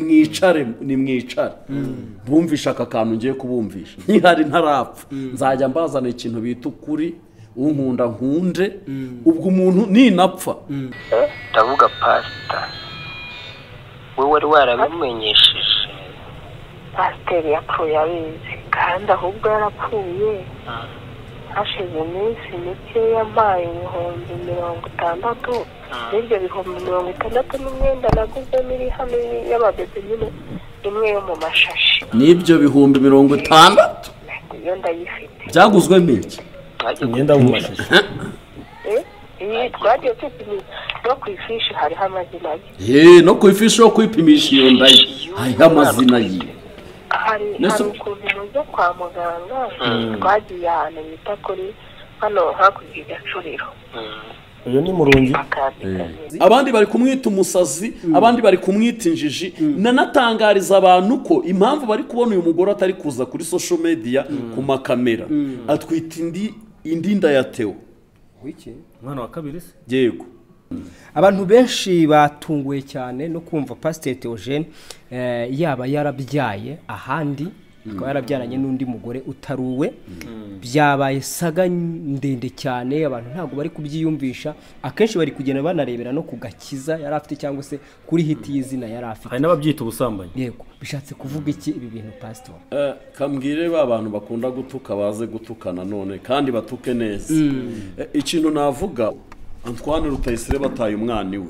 nimwicare nimwicare bumvisha aka kantu ngiye kubumvisha ntihari ntarapfa nzajya mbazana ikintu bita ukuri unkunda nkunde ubwo umuntu ninapfa ndavuga pasita we wari warabimenyesheje pasiteri yapfuye abizi kandi ahubwo yarapfuye hashize iminsi mikeya mpaye ibihumbi mirongo itandatu n'ibyo bihumbi mirongo itandatu n'imyenda naguzemo iri hano y'ababebe nyine imwe yo mu mashashi n'ibyo bihumbi mirongo itandatu iyo ndayifite byaguzwemo iki Twagiye imyenda yo mu mashashi Eh, iyi twagiye tupimisha no ku ifishi hariho amazina ye yeee no ku ifishi yo kwipimisha iyo nda ye hariho amazina yiwe hari Nese- hari ukuntu mujya kwa muganga twagiye ahantu bita kuri hano hakurya i gacuriro uyu ni murungi bakandika abandi bari kumwita umusazi abandi bari kumwita injiji nanatangariza abantu ko impamvu bari kubona uyu mugore atari kuza kuri social media ku makamera atwita indi indi nda ya teo wiki umwana wa kabiri se yego abantu benshi batunguwe cyane no kumva pasiteri teogene eh, yaba yarabyaye ahandi akaba yarabyaranye n'undi mugore utari uwe byabaye saga ndende cyane abantu ntabwo bari kubyiyumvisha akenshi bari kugenda banarebera no ku gakiza yari afite cyangwa se kuri hiti y'izina yari afite hari n'ababyita ubusambanyi yego bishatse kuvuga iki ibi bintu pasitori Eh, kambwire ba bantu bakunda gutuka baze gutuka nanone kandi batuke neza Eh, ikintu navuga Antoine Rutayisire bataye umwana iwe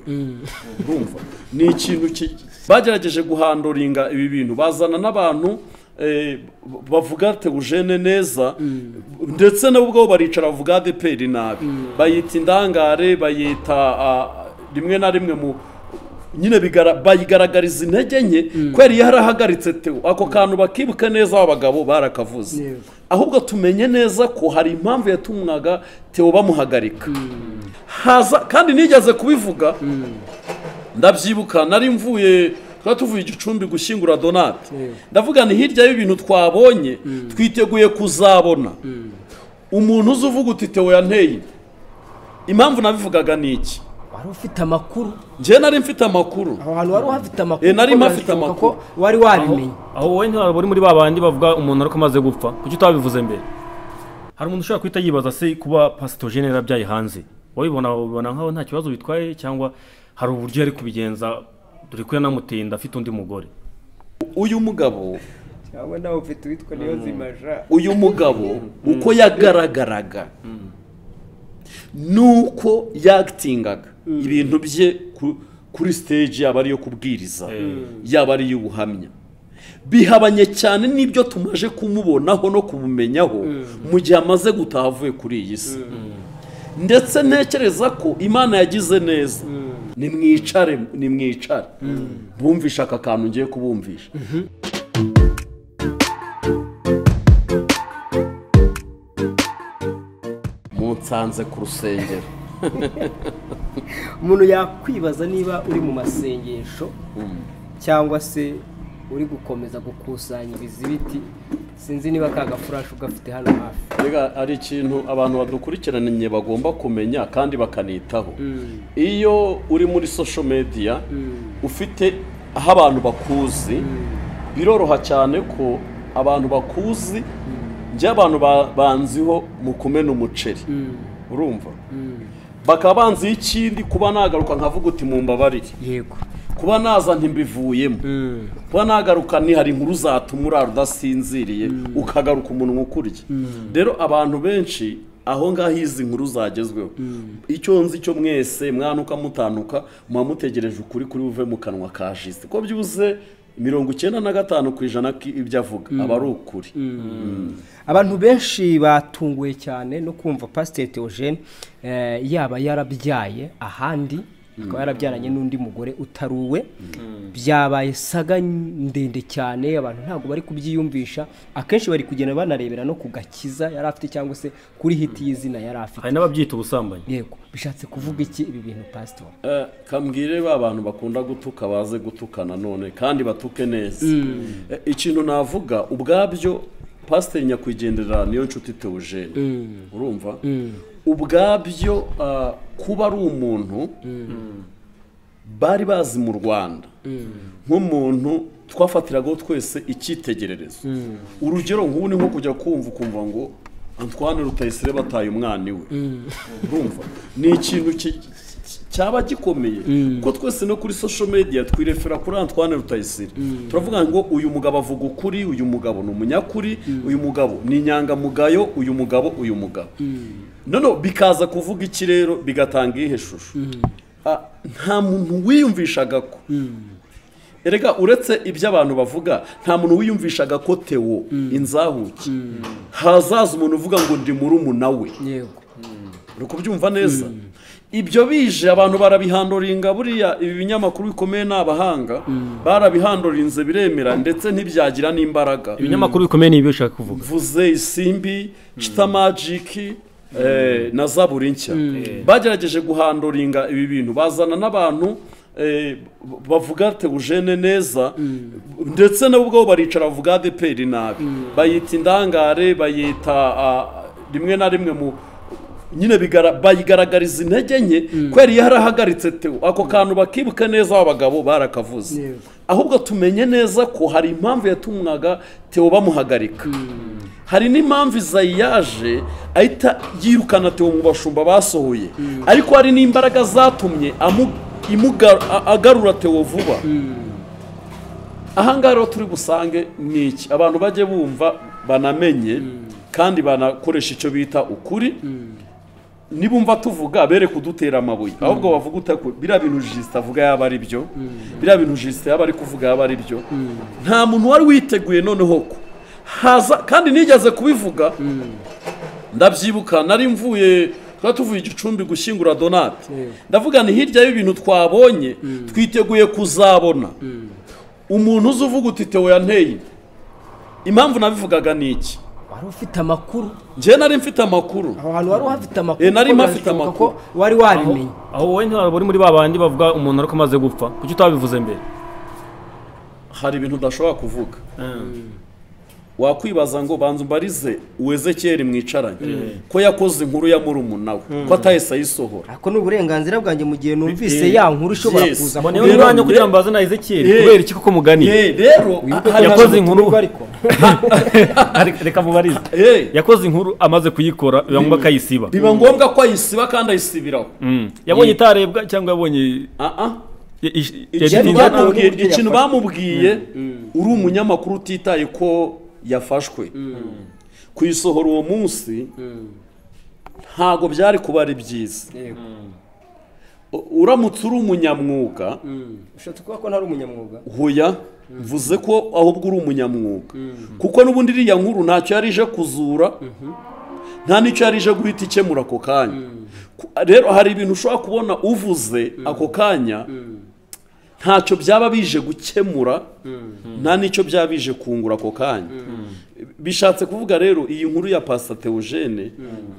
urumva ni ikintu ki- bagerageje guhandoringa ibi bintu bazana n'abantu eh, bavuga teugene neza ndetse nabo ubwabo baricara bavuga adeperi nabi bayita indangare bayita ah, rimwe na rimwe mu nyine bigara- bayigaragariza intege nke ko yari yarahagaritse teo ako kantu bakibuke neza aba bagabo barakavuze ahubwo tumenye neza ko hari impamvu yatumwaga teo bamuhagarika haza kandi nigeze kubivuga ndabyibuka nari mvuye twari tuvuye igicumbi gushyingura donate ndavuga ni hirya y'ibintu twabonye twiteguye kuzabona umuntu uzi uvuga uti teo yanteye inda." impamvu nabivugaga ni iki wari ufite amakuru njyewe nari mfite amakuru aho hantu wari uhafite amakuru Eh, nari kuko mpafite birashoboka amakuru. ko wari wabimenye aho wowe ntiwaba uri muri ba bandi bavuga umuntu ariko amaze gupfa kuki utabivuze mbere hari umuntu ushobora guhita yibaza se kuba pasitogene yarabyaye hanze wabibona wabibona nkaho nta kibazo bitwaye cyangwa hari uburyo yari kubigenza dore ko yanamutinda afite undi mugore uyu mugabo cyangwa nawe ufite uwitwa niyozimaja uyu mugabo uko yagaragaraga nuko yagitingaga ibintu bye ku- kuri stage yaba ariyo kubwiriza yaba ari iy'ubuhamya bihabanye cyane n'ibyo tumaje kumubonaho no kumumenyaho mu gihe amaze gutaha avuye kuri iyi si ndetse ntekereza ko imana yagize neza nimwicare nimwicare bumvisha aka kantu ngiye kubumvisha munsanze ku rusengero umuntu yakwibaza niba uri mu masengesho cyangwa se uri gukomeza gukusanya ibizibiti sinzi niba ka gafurashi ugafite hano hafi Mbega hari ikintu abantu badukurikiranye bagomba kumenya kandi bakanitaho iyo uri muri social media ufite aho abantu bakuzi biroroha cyane ko abantu bakuzi njye abantu ba- banziho mu kumena umuceri urumva bakaba banziho ikindi kuba nagaruka nkavuga uti mumbabarire yego kuba naza ntimbivuyemo kuba nagaruka hari inkuru zatuma urara udasinziriye ukagaruka umunwa ukurya rero abantu benshi aho ngaho izi nkuru zagezweho icyo nzi cyo mwese mwanuka mutanuka muba mutegereje ukuri kuri buve mu kanwa ka jisite ko byuze mirongo icyenda na gatanu ku ijana k'ibyo avuga aba ari ukuri abantu benshi batunguwe cyane no kumva pasiteri teogene yaba yarabyaye ahandi akaba yarabyaranye n'undi mugore utari uwe byabaye saga ndende cyane abantu ntabwo bari kubyiyumvisha akenshi bari kugenda banarebera no ku gakiza yari afite cyangwa se kuri hiti y'izina yari afite hari n'ababyita ubusambanyi yego bishatse kuvuga iki ibi bintu pasitori Eh, kambwire ba bantu bakunda gutuka baze gutuka nanone kandi batuke neza Eh, ikintu navuga ubwabyo pasiteri nyakwigendera niyo nshuti teogene urumva ubwabyo ah, kuba ari umuntu bari bazi mu rwanda nk'umuntu twafatiragaho twese icyitegererezo urugero nk'ubu ni nko kujya kumva ukumva ngo antwane rutayisire bataye umwana iwe urumva ni ikintu ki- ki- cyaba gikomeye kuko twese no kuri social media twirefera kuri antwane rutayisire turavuga ngo uyu mugabo avuga ukuri uyu mugabo ni umunyakuri uyu mugabo ni inyangamugayo uyu mugabo uyu mugabo noneho bikaza kuvuga iki rero bigatanga iyihe shusho Ah, nta muntu wiyumvishaga ko erega uretse ibyo abantu bavuga nta muntu wiyumvishaga ko tewo inzahuke hazaza umuntu uvuga ngo ndi murumuna we yego uri kubyumva neza ibyo bije abantu barabihandoringa buriya ibi binyamakuru bikomeye ni abahanga barabihandorinze biremera ndetse ntibyagira n'imbaraga ibinyamakuru bikomeye ni ibi bishaka kuvuga mvuze isimbi cita magiki eh, na zaburi nshya bagerageje guhandoringa ibi bintu bazana n'abantu eh, b- bavuga teujene neza ndetse nabo ubwabo baricara bavuga adeperi nabi bayita indangare bayita ah, rimwe na rimwe mu nyine bigara- bayigaragariza intege nke kubera iyo harahagaritse tewo ako kantu bakibuka neza abagabo barakavuze Yego. ahubwo tumenye neza ko hari impamvu yatumwaga tewo bamuhagarika hari n'impamvu izayi yaje ahita yirukana tewo mu bashumba basohoye ariko hari n'imbaraga zatumye amu- imuga- a- agarura tewo vuba ahangaha rero turi busange ni iki abantu bajye bumva banamenye kandi banakoresha icyo bita ukuri nibumva tuvuga bere kudutera amabuye ahubwo bavuga utako biriya bintu jisita avuga yaba ari byo biriya bintu jisita yaba ari kuvuga yaba ari byo nta muntu wari witeguye noneho ko haza kandi nigeze kubivuga ndabyibuka nari mvuye twari tuvuye igicumbi gushyingura donate ndavuga ni hirya y'ibintu twabonye twiteguye kuzabona umuntu uzi uvuga uti tewo yanteye inda." impamvu nabivugaga ni iki wari ufite amakuru njyewe nari mfite amakuru aho hantu wari uhafite amakuru Eh, nari kuko mpafite birashoboka amakuru. ko wari wabimenye aho wowe ntabwo uri muri ba bandi bavuga umuntu ariko amaze gupfa kuki utabivuze mbere hari ibintu udashobora kuvuga wakwibaza ngo banza umbarize uwezekeri mwicaranye ko yakoze inkuru ya murumuna we ko atahise ayisohora ariko ni uburenganzira bwanjye mu gihe numvise ya nkuru ishobora Yes. kuza Mbone niba Rero umwanya nge- kugira ngo mbaze na ezekiyeli Eh. kubera iki kuko muganiye Eh, rero Wibuke ko hari- nta yakoze muntu inkuru. urirwa ariko Areka- reka mubarize Eh, yakoze inkuru amaze kuyikora biba ngombwa akayisiba biba ngombwa ko ayisiba kandi ayisibiraho Mm. yabonye itarebwa cyangwa yabonye Ah, ah. ya- ish- ikintu yagitinze- bamubwiye- bamubwiye uburyo ikintu yafashwe. bamubwiye uri umunyamakuru utitaye ko yafashwe kuyisohora uwo munsi ntago byari kuba ari byiza Yego. U- uramutse uri umunyamwuga ushatse kuvuga ko ntari umunyamwuga hoya mvuze ko ahubwo uri umunyamwuga kuko n'ubundi iriya nkuru ntacyo yari ije kuzura nta n'icyo yari ije guhita ikemura ako kanya Ku- rero hari ibintu ushobora kubona uvuze ako kanya ntacyo byaba bije gukemura nta n'icyo byaba bije kungura ako kanya bishatse kuvuga rero iyi nkuru ya pasita teogene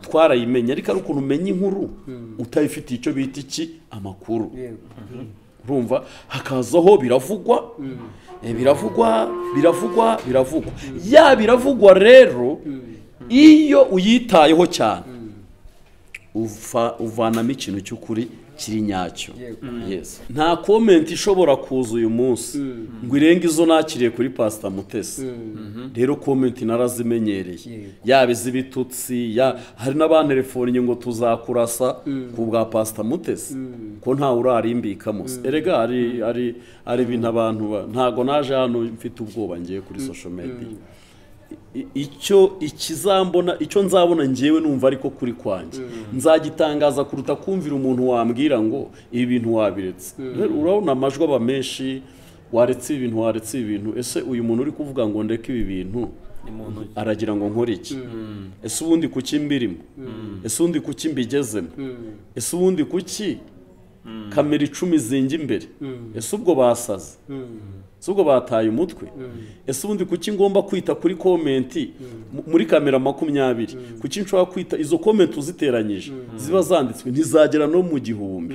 twarayimenye ariko ari ukuntu umenya inkuru utayifitiye icyo bita iki amakuru urumva hakazaho biravugwa eh, biravugwa biravugwa biravugwa ya biravugwa rero iyo uyitayeho cyane uva- uvanamo ikintu cy'ukuri kiri nyacyo Yes. nta komenti ishobora kuza uyu munsi ngo irenge izo nakiriye kuri pasita mutesi rero komenti narazimenyereye yaba iz'ibitutsi ya- hari n'abanterefonnye ngo tuzakurasa ku bwa pasita mutesi ko ntawe urarimbikamo se erega hari hari hari ibintu abantu ba- ntago naje hano mfite ubwoba ngiye kuri social media I- icyo ikizambona icyo nzabona ngewe numva ariko kuri kwanjye nzagitangaza kuruta kumvira umuntu wambwira ngo ibi bintu wabiretse Rero urabona amajwi aba menshi waretse ibi bintu waretse ibi bintu ese uyu muntu uri kuvuga ngo ndeke ibi bintu aragira ngo nkore iki ese ubundi kuki mbirimo ese ubundi kuki mbigezemo ese ubundi kuki kamera icumi zinga imbere ese ubwo basaze si ubwo bataye umutwe ese ubundi kuki ngomba kwita kuri komenti mu- muri kamera makumyabiri kuki nshobora kwita izo komenti uziteranyije ziba zanditswe ntizagera no mu gihumbi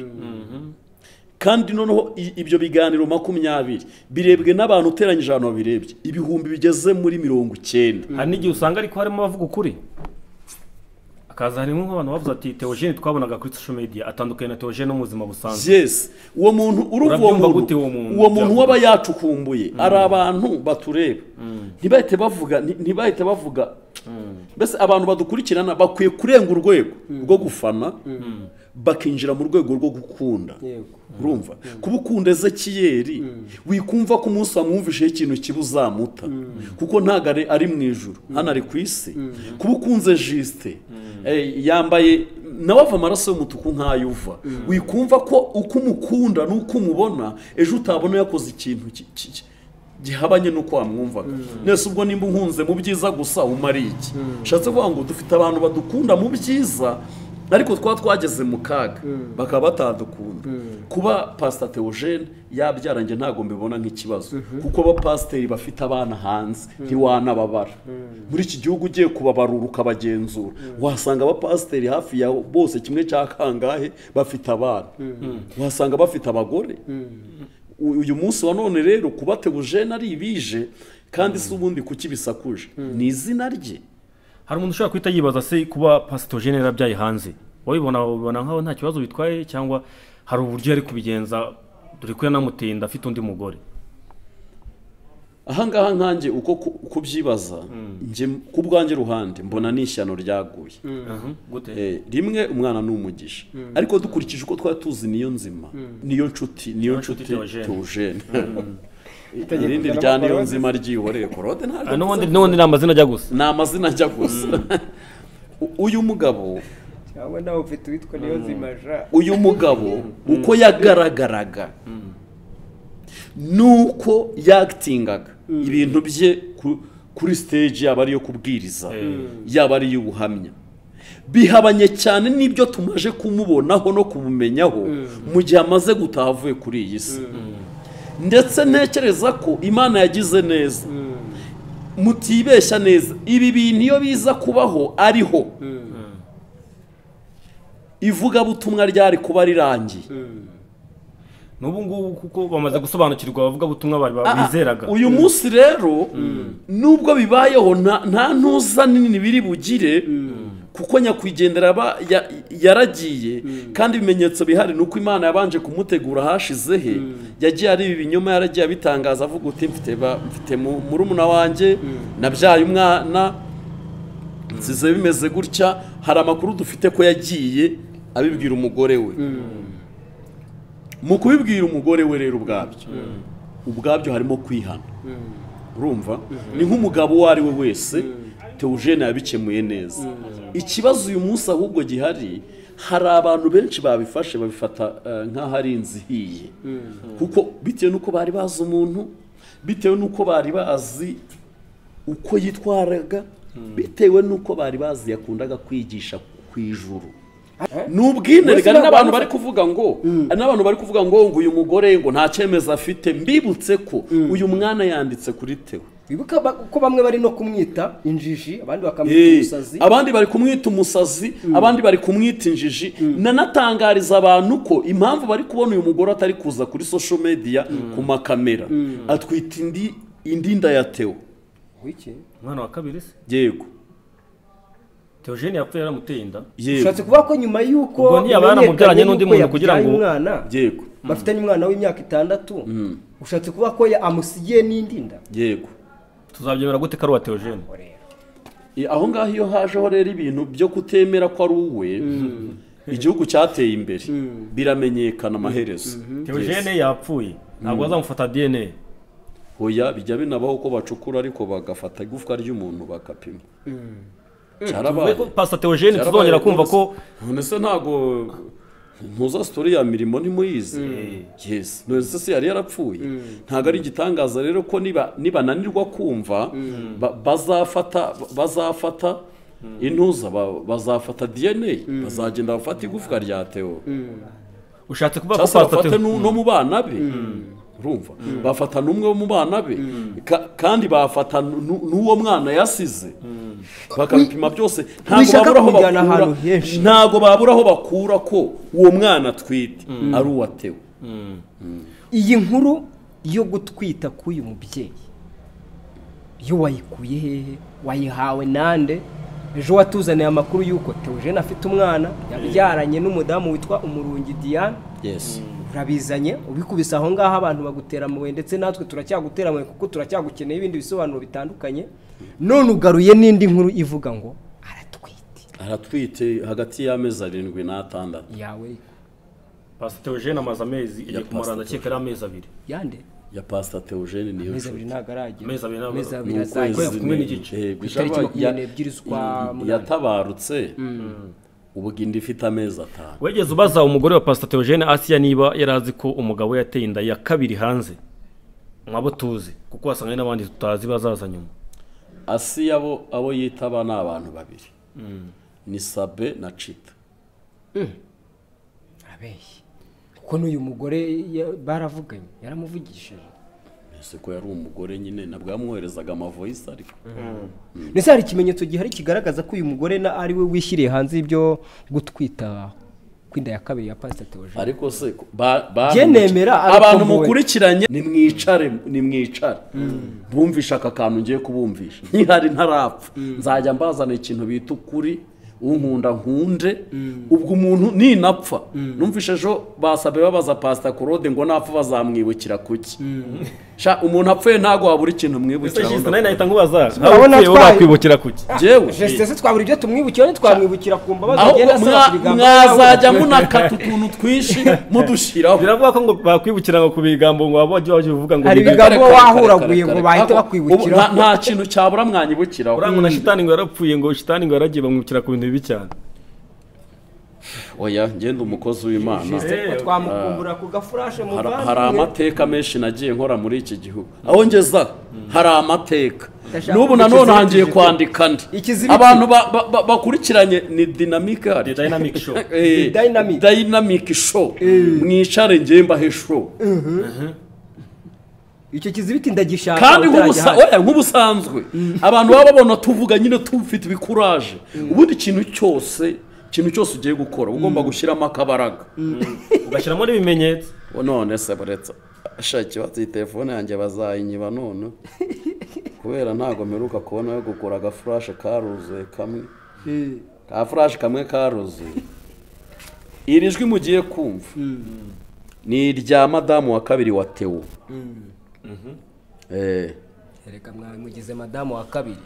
kandi noneho i- ibyo biganiro makumyabiri birebwe n'abantu uteranyije ahantu babirebye ibihumbi bigeze muri mirongo icyenda hari n'igihe usanga ariko harimo abavuga ukuri hakaza harimo nk'abantu bavuze ati teogene twabonaga kuri social media atandukanye na teogene no mu buzima busanzwe yes uwo muntu Urabyumva gute uwo muntu? muntu uwo muntu Byakubaye. waba yacukumbuye ari abantu batureba ntibahite bavuga nti- ntibahite bavuga mbese abantu badukurikirana bakwiye kurenga urwego rwo gufana bakinjira mu rwego rwo gukunda Yego. urumva kuba ukunda ezekiyeri wikumva ko umunsi wamwumvisheho ikintu kibi uzamuta kuko ntabwo ari- ari mu ijoro hano ari ku isi kuba ukunze jisite eh, yambaye nawe ava amaraso y'umutuku nk'ayo uva wikumva ko uko umukunda n'uko umubona ejo utabona yakoze ikintu ki- ki- ki- gihabanye n'uko wamwumvaga nese ubwo nimba unkunze mu byiza gusa umara iki ushatse kuvuga ngo dufite abantu badukunda mu byiza ariko twaba twageze mu kaga bakaba batadukunda kuba pasita teogene yabyara njye ntabwo mbibona nk'ikibazo kuko abapasiteri bafite abana hanze ntiwanababara muri iki gihugu ugiye kubabarura ukabagenzura wasanga abapasiteri hafi ya bose kimwe cya kangahe bafite abana wasanga bafite abagore U- uyu munsi wa none rero kuba teogene ari ibije kandi si ubundi kuki bisakuje ni izina rye hari umuntu ushobora guhita yibaza se kuba pasitogene yarabyaye hanze wabibona wabibona nkaho nta kibazo bitwaye cyangwa hari uburyo yari kubigenza dore ko yanamutinda afite undi mugore ahangaha nkanjye uko ku- kubyibaza njye ku bwanjye ruhande mbona ni ishyano ryaguye gute Eh, rimwe umwana ni umugisha ariko dukurikije uko twari tuzi niyo nzima niyo nshuti niyo nshuti nshuti Theogene. teogene irindi rya niyo nzima ryihoreye korode ntabwo n'ubundi mvuze. n'ubundi ni amazina ajya gusa ni amazina ajya gusa U- uyu mugabo cyangwa nawe ufite uwitwa niyo zimaja uyu mugabo uko yagaragaraga nuko yakitingaga ibintu bye ku- kuri stage yaba ariyo kubwiriza yaba ari iy'ubuhamya bihabanye cyane n'ibyo tumaje kumubonaho no kumumenyaho mu gihe amaze gutaha avuye kuri iyi si ndetse ntekereza ko imana yagize neza mutibeshya neza ibi bintu iyo biza kubaho ariho ivugabutumwa ryari kuba rirangiye n'ubu ngubu kuko bamaze gusobanukirwa abavugabutumwa bari bizeraga uyu munsi rero nubwo bibayeho nta- nta ntuza nini biri bugire kuko nyakwigendera aba ya- yaragiye kandi ibimenyetso bihari ni uko imana yabanje kumutegura hashize he yagiye areba ibinyoma yaragiye abitangaza avuga uti mfite ba- mfite mu- murumuna wanjye nabyaye umwana nsize bimeze gutya hari amakuru dufite ko yagiye abibwira umugore we mu kubibwira umugore we rero ubwabyo ubwabyo harimo kwihana urumva ni nk'umugabo uwo ari we wese teogene yabikemuye neza ikibazo uyu munsi ahubwo gihari hari abantu benshi babifashe babifata eh, nk'aho ari inzu ihiye kuko bitewe n'uko bari bazi umuntu bitewe n'uko bari bazi uko yitwaraga bitewe n'uko bari bazi yakundaga kwigisha ku ijuru ni ubwinere hari n'abantu bari kuvuga ngo hari n'abantu bari kuvuga ngo ngo uyu mugore ngo nta cyemezo afite mbibutse ko uyu mwana yanditse kuri tewe wibuka ba- ko bamwe bari no kumwita injiji abandi bakamwita Eh, umusazi abandi bari kumwita umusazi abandi bari kumwita injiji nanatangariza abantu ko impamvu bari kubona uyu mugore atari kuza kuri social media ku makamera atwita indi indinda ya tewo wiki umwana wa kabiri se yego teogene yapfuye yaramuteye inda yego ushatse kuvuga ko nyuma y'uko Ubwo ntiyaba yaramubyaranye bimenyekanye n'undi y'uko muntu kugira yabyaye ngo- umwana yego bafitanye umwana w'imyaka itandatu ushatse kuvuga ko ya- amusigiye n'indi nda yego tuzabyemera gute ko ari uwa teogene I- aho ngaho iyo hajeho rero ibintu byo kutemera ko ari uwe igihugu cyateye imbere biramenyekana amaherezo teogene yapfuye ntabwo bazamufata dna hoya bijya binabaho ko bacukura ariko bagafata igufwa ry'umuntu bakapima cyarabaye pasita teogene Cyarabaye tuzongera kumva rwose. ko none se ntago ntuza sitori ya mirimo ntimuyizi yes none se se yari yarapfuye ntabwo ari igitangaza rero ko niba nibananirwa kumva ba- bazafata bazafata intuza ba- bazafata dna bazagenda bafata igufwa rya teo ushatse kuvuga ko cyangwa se pasita bafate no no mu bana be urumva bafata n'umwe wo mu bana be Ka- kandi bafata n'u- n'uwo mwana yasize bakabipima byose ntabwo wishaka babura aho kumujyana bakura ahantu henshi. ntabwo babura aho bakura ko uwo mwana atwite ari uwatewe iyi nkuru yo gutwita k'uyu mubyeyi yo wayikuye hehe wayihawe nande ejo watuzaniye amakuru y'uko teogene afite umwana yabyaranye n'umudamu witwa umurungi diane yes urabizanye ubikubise aho ngaho abantu bagutera amabuye ndetse natwe turacyagutera amabuye kuko turacyagukeneye ibindi bisobanuro bitandukanye none ugaruye n'indi nkuru ivuga ngo aratwite aratwite hagati y'amezi arindwi n'atandatu yawe pasiteri jene amaze amezi igiye kumara ndakeka ari amezi abiri yande ya pasita teogene niyo amezi abiri nshuti ntabwo aragera Amezi abiri ntabwo- amezi abiri Ni ukwezi azagera Ukwezi kumwe n'igice. Eh, Ku itariki bishaba- makumyabiri ya- n'ebyiri z'ukwa i- munani. yatabarutse ubu inda ifite amezi atanu wegeze ubaza umugore wa pasita teogene asiya niba yari azi ko umugabo we yateye inda ya kabiri hanze mwabo tuzi kuko wasanga hari n'abandi tutazi bazaza nyuma asi abo abo yitaba ni abantu babiri ni sabe na cita arabeshye kuko n'uyu mugore ya- baravuganye yaramuvugishije ese ko yari umugore nyine nabwo yamwoherezaga amavoyisi ariko ndetse hari ikimenyetso gihari kigaragaza ko uyu mugore na ari we wishyiriye hanze ibyo gutwita kw'inda ya kabiri ya pasita teogene ariko se ko- ba- ba- Jye nemera, ariko abantu mpuwe. mukurikiranye nimwicare nimwicare bumvisha aka kantu ngiye kubumvisha nkihari ntarapfa nzajya mbazana ikintu bita ukuri unkunda nkunde ubwo umuntu ninapfa numvishe ejo basabe babaza pasita korode ngo napfa bazamwibukira kuki Sha, umuntu apfuye ntago wabura ikintu mwibukira nawe nahita nkubaza Urabona ntawe twaye- wakwibukira kuki jewe jesite se twabura ibyo tumwibukira ntitwamwibukira ku mbabazi aho agenda asaba mwa- ku biganza mwazajya munakata utuntu twinshi mudushyiraho biravuga ko ngo bakwibukira ngo ku bigambo ngo waba wajya wajya uvuga ngo Hari ni ibiga- bigambo Ntabwo wahuraguye ngo Kare, kare, bahite kare. bakwibukiraho. Ubu nta- nta kintu cyabura mwanyibukiraho urangwa na shitani ngo yarapfuye ngo shitani ngo yaragiye bamwibukira ku bintu bibi cyane oya ngenda umukozi w'imana Jesite twamukumbura ku gafurashe mu Hari- bandi hari amateka menshi nagiye nkora muri iki gihugu aho ngeza hari amateka Ndashaka n'ubu nanone kukiziritira hangiye ikiziritiro. kwandika andi Ikiziritiro. abantu ba- ba- ba- bakurikiranye ni dinamike hari the dynamic show Eh, Ni dynamic. dynamic show mwicare ngiye mbahe show icyo kizibiti ndagishaka kandi nk'ubusa utaragihari. oya nk'ubusanzwe abantu baba babona tuvuga nyine tufite ibikuraje ubundi ikintu cyose ikintu cyose ugiye gukora uba ugomba gushyiramo akabaraga ugashyiramo n'ibimenyetso none se buretse ashaki iyi telefone yanjye bazayinyiba none kubera ntabwo mperuka kubona yo kugura agafurashe karuzuye kamwe Eh, ka furashe kamwe karuzuye iri jwi mugiye kumva ni irya madamu wa kabiri wa tewo Eh. reka mwabimugize madamu wa kabiri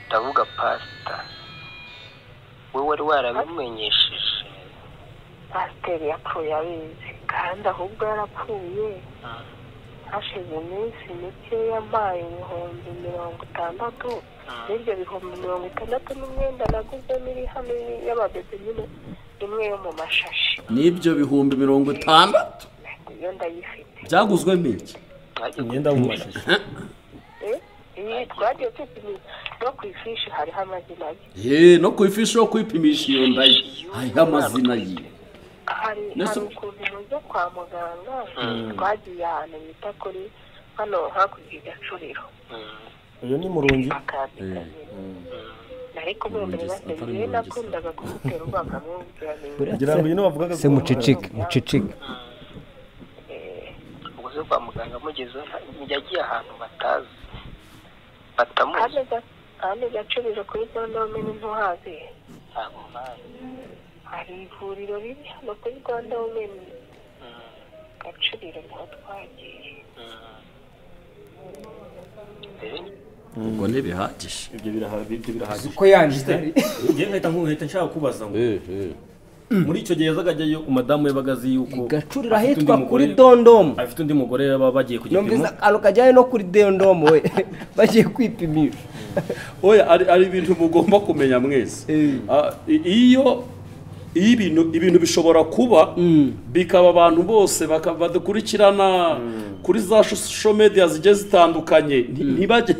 ndavuga pasita wowe wari warabimumenyesheje pasiteri yapfuye abizi kandi ahubwo yarapfuye hashize iminsi mikeya ampaye ibihumbi mirongo itandatu n'ibyo bihumbi mirongo itandatu n'umwenda naguzemo iri hano y'ababebe nyine imwe yo mu mashashi n'ibyo bihumbi mirongo itandatu iyo ndayifite byaguzwemo iki Mwajya imyenda mu mashashi Eh, iyi twagiye tupimira no ku ifishi hariho amazina ye ye no ku ifishi yo kwipimisha iyo nda ye hariho amazina yiwe hari Nese- hari ukuntu mujya kwa muganga twagiye ahantu bita kuri hano hakurya igacuriro uyu ni murungi bakandika nari kumwemerera seriviye nakundaga kumutera urwanga mwumvira ni ngira ngo uyu niwe wavugaga se mucicike mucicike ubuze kwa muganga mugezeho nta- yagiye ahantu batazi batamuzi ahandi gacuriro kuri gondome n'intuhazi ntabwo bazi hari ivuriro riri hano kuri gondome gacuriro niho twagiye mbere ubwo ntibihagije ibyo biraha- ibyo birahagije uko yanditse njye nkahita nku- nkahita nshaka kubaza ngo Eh, eh. muri icyo gihe yazaga ajyayo umudamu yabaga azi yuko igacurira afite undi ahitwa kuri mugore- dondomu afite undi mugore baba bagiye ku gipimo numvise akantu kajyanye no kuri dondomu we bagiye kwipimisha oya ari ari ibintu mugomba kumenya mwese Eh. Ah, i- iyo iyo ibintu ibintu bishobora kuba bikaba abantu bose baka- badukurikirana kuri za social media zigiye zitandukanye nti- ntibajye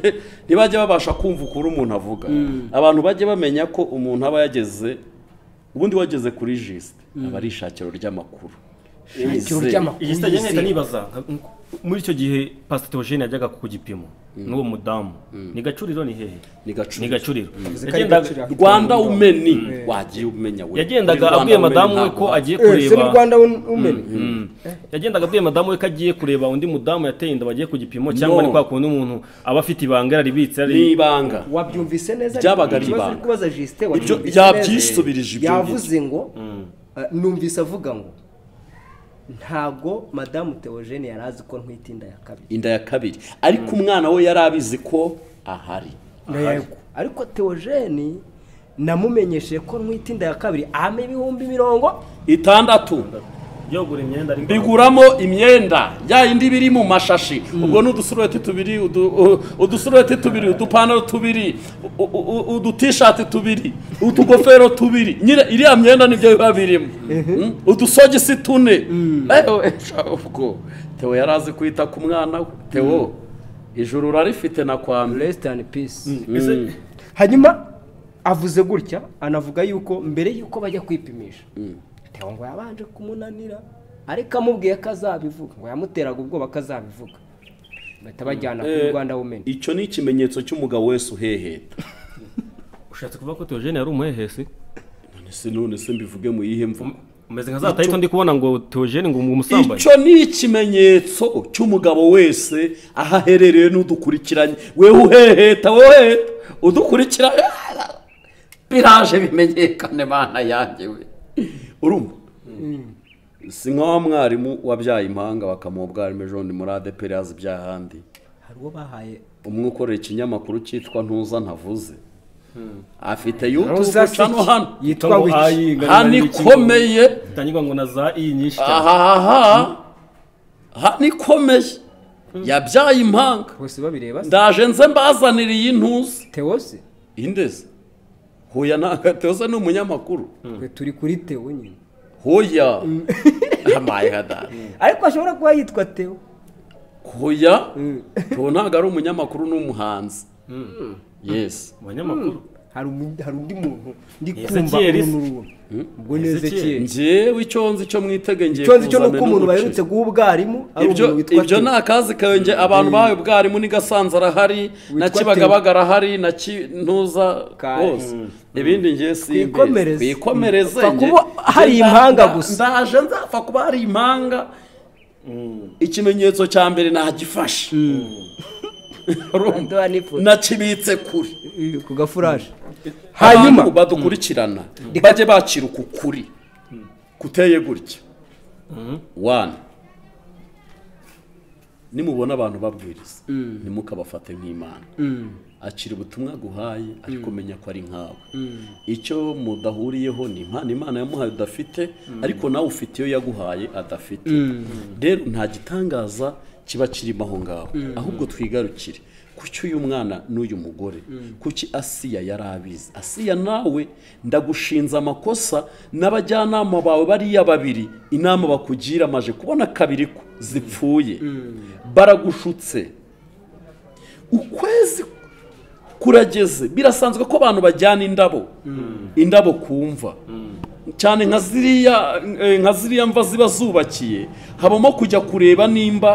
ntibajye babasha kumva ukuri umuntu avuga abantu bajye bamenya ko umuntu aba yageze ubundi wageze kuri jisite aba ari ishakiro ry'amakuru Ishakiro Yizewe. ry'amakuru. iyi sitade nahita nibaza nka- muri icyo gihe pasita teogene yajyaga ku gipimo n'uwo mudamu ni gacuriro ni hehe ni gacuriro. ni gacuriro ko ari Yagendaga- Gacuriro. rwanda umeni wagiye umenya we yagendaga Kuri Rwanda abwiye Women madamu we ntabwo ko agiye Eh, se ni kureba rwanda umeni Mm. yagendaga abwiye madamu we ko agiye kureba undi mudamu yateye inda bagiye ku gipimo No. cyangwa ni kwa kundi umuntu aba afite ibanga yararibitse ni yari ibanga wabyumvise neza Byabaga ari ikibazo uri ibanga. kubaza jisite ibyo wabyumvise neza yabyisubirije ibyo ngibyo. yavuze ngo eh, numvise avuga ngo ntago madamu teogene yari azi ko ntwite inda ya kabiri inda ya kabiri ariko umwana we yari abizi ko ahari yego ariko teogene namumenyesheje ko ntwite inda ya kabiri ama ibihumbi mirongo itandatu yogura imyenda ariko mbiguramo imyenda ya yindi biri mu mashashi ubwo ni udusurubeti tubiri udu- u- udusurubeti tubiri udupantaro tubiri u- u- u- udutishati tubiri utugofero tubiri nyine iriya myenda nibyo biba birimo Mm, udusogisi tune ewe sha, ubwo tewo yari azi kwita ku mwana we tewo ijuru urarifite na kwa mbere rest and peace Ese- hanyuma avuze gutya anavuga yuko mbere yuko bajya kwipimisha tewo ngo yabanje kumunanira ariko amubwiye ko azabivuga ngo yamuteraga ubwoba ko azabivuga bahita bajyana kuri Eh, rwanda womeni icyo ni ikimenyetso cy'umugabo wese uheheta ushatse kuvuga ko teogene yari umuhehesi ese none se mbivuge mu yihe mvugo umeze nka za tayito ndi kubona ngo teogene ngo umusambaye icyo ni ikimenyetso cy'umugabo wese aho aherereye n'udukurikiranye wewe uheheta wowe udukurikira biraje bimenyekane mana yanjye we urumva si nka wa mwarimu wabyaye impanga bakamuha ubwarimu ejo bundi muri adeperi yazi iby'ahandi hari uwo bahaye umwe ukorera ikinyamakuru cyitwa ntuza ntavuze afite Rosa yutubu cano hano Siki, yitwa ngo iki? hano ikomeye itangirwa ngo na za iyi nyinshi cyane aha hano ikomeye yabyaye impanga bose babireba se ndaje nze mbazanire iyi ntuzi tewo se indeze huya ntagateze ni umunyamakuru twe turi kuri tewo nyine huya amaye hadari ariko ashobora kuba yitwa tewo huya ubu ntabwo ari umunyamakuru ni umuhanzi yesi abanyamakuru hari umu- hari undi muntu ndi kumva Ezekiel se. uru n'uru ubwo ni Ezekiel. ezekiyeri ngewe icyo nzi icyo mwitege ngiye icyo nzi cyo ni uko kuzamena umuntu umuceri. baherutse guha ubwarimu ari ibyo umuntu witwa ibyo tewo ni akazi kawe nge abantu bahawe ubwarimu ni gasanzwe arahari na Witwa kibagabaga arahari na kintuza Ka- hose ibindi nge simbe Twikomereze. twikomereze Upfa nge. kuba hari Nge nda- impanga nda- gusa. ndaje nzapfa kuba hari impanga ikimenyetso cya mbere nagifashe Ndaduha n'ifoto. nakibitse kure ku gafuraje abantu hanyuma badukurikirana bajye bakira uku kuri kuteye gutya wani nimubona abantu babwiriza ntimukabafate nk'imana akira ubutumwa aguhaye ariko menya ko ari nkawe icyo mudahuriyeho ni impano imana yamuhaye udafite ariko nawe ufite iyo yaguhaye adafite rero nta gitangaza kiba kirimo aho ngaho ahubwo twigarukire kuki uyu mwana n'uyu mugore kuki asiya yari abizi asiya nawe ndagushinze amakosa n'abajyanama bawe bariya babiri inama bakugira amaje kubona kabiri ko zipfuye baragushutse ukwezi kurageze birasanzwe ko abantu bajyana indabo indabo kumva cyane nka ziriya eh, nka ziriya mva ziba zubakiye habamo kujya kureba nimba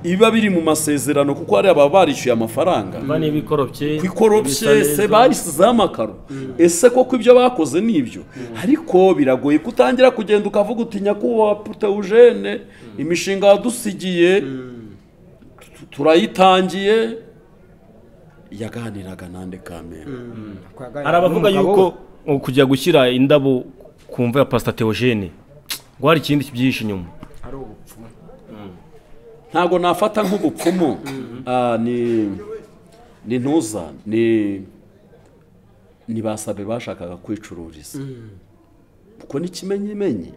ibiba biri mu masezerano kuko hari ababa barishyuye amafaranga bane bikorobye ku ikorobye se barisizeho amakaro ese koko ibyo bakoze ni ibyo ariko biragoye kutangira kugenda ukavuga uti nyakubahwa putewujene imishinga wadusigiye tu- turayitangiye yaganiraga nande kamera hari abavuga yuko ngo kujya gushyira indabo ku mva ya pasita teogene ngo hari ikindi kibyihishe inyuma ari ubupfumu ntabwo nafata nk'ubupfumu Ah, ni ni ntuza ni ni basabe bashakaga kwicururiza kuko n'ikimenyimenyi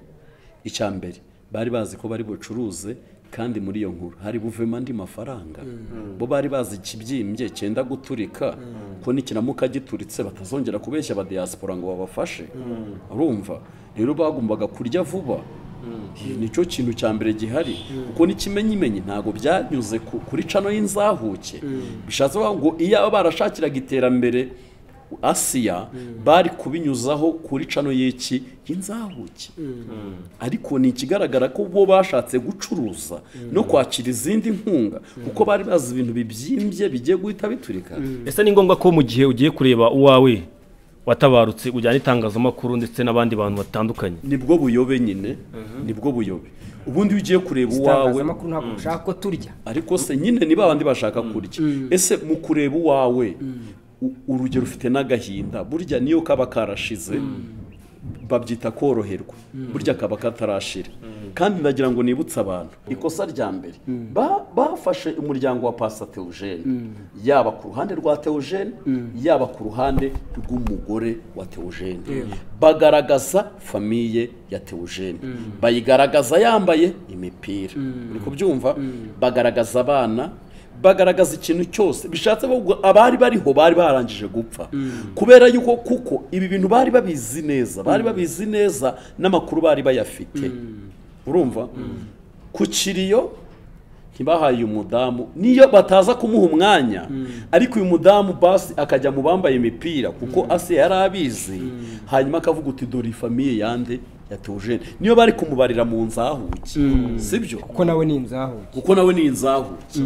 icya mbere bari bazi ko bari bucuruze kandi muri iyo nkuru hari buvemo andi mafaranga bo bari bazi ikibyimbye cyenda guturika ko nikiramuka gituritse batazongera kubeshya abadiyasipora ngo babafashe urumva rero bagombaga kurya vuba nicyo kintu cya mbere gihari kuko n'ikimenyimenyi ntabwo byanyuze ku- kuri cano y'inzahuke bishatse kuvuga ngo iyo barashakiraga iterambere asiya bari kubinyuzaho kuri cano y'iki y'inzahuki ariko ni ikigaragara ko bo bashatse gucuruza no kwakira izindi nkunga kuko bari bazi ibintu bibyimbye bigiye guhita biturika ese ni ngombwa ko mu gihe ugiye kureba uwawe watabarutse ujyana itangazamakuru ndetse n'abandi bantu batandukanye nibwo buyobe nyine nibwo buyobe ubundi iyo ugiye kureba uwawe itangazamakuru ntabwo ushaka ko turya ariko se nyine ni babandi bashaka kurya ese mu kureba uwawe u- urugero ufite n'agahinda burya niyo kaba karashize babyita koroherwa burya kaba katarashira kandi ndagira ngo nibutse abantu ikosa rya mbere ba- bafashe umuryango wa pasa teogene yaba ku ruhande rwa teogene yaba ku ruhande rw'umugore wa teogene bagaragaza famiye ya teogene bayigaragaza yambaye imipira uri kubyumva bagaragaza abana bagaragaza ikintu cyose bishatse ahubwo abari bariho bari barangije gupfa kubera yuko kuko ibi bintu bari babizi neza bari babizi neza n'amakuru bari bayafite urumva ku kiriyo ntibahaye uyu mudamu niyo bataza kumuha umwanya ariko uyu mudamu basi akajya mu bambaye imipira kuko ase yari abizi hanyuma akavuga uti dore iyi famiye yande yatuje niyo bari kumubarira mu nzahuki sibyo kuko nawe ni inzahu kuko nawe ni inzahuke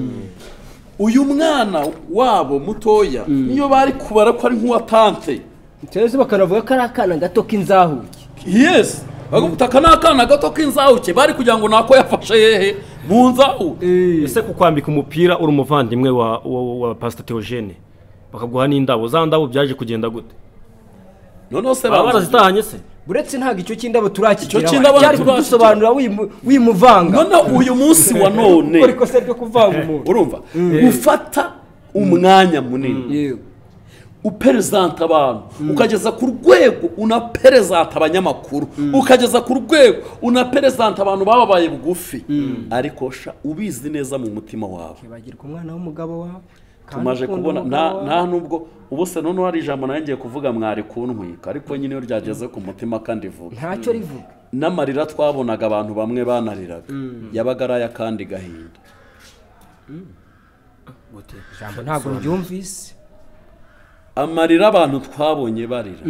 uyu mwana wabo mutoya niyo bari kubara ko ari nk'uwatante ndetse bakanavuga ko ari akana gato k'inzahuke yesi bagakuta aka ni akana gato k'inzahuke bari kugira ngo nako yafashe yehe mu nzahuke ese kukwambika umupira uri umuvandimwe wa, wa, wa, wa pasita teogene bakaguha n'indabo za ndabo byaje kugenda gute noneho se baba barazita barazitahanye se buretse ntabwo icyo cy'indabo turakigeraho Icyo cy'indabo cyari turakigeraho. kudusobanura wimu- wimuvanga noneho uyu munsi wa gukora none ikosa ryo kuvanga umuntu urumva gufata umwanya munini yewe uperezanta abantu ukageza ku rwego unaperezanta abanyamakuru ukageza ku rwego unaperezanta abantu bababaye bugufi ariko sha ubizi neza mu mutima wawe ntibagirwe umwana w'umugabo wawe kandi tumaje ukunda kubona umugabo nta- wawe. nta nubwo ubu se noneho hari ijambo nawe ngiye kuvuga mwari kuntwika ariko nyine iyo ryageze ku mutima kandi vuba ntacyo rivuga n'amarira twabonaga abantu bamwe banariraga yabaga ari ay'akandi gahinda ijambo ntabwo ryumvise amarira abantu twabonye barira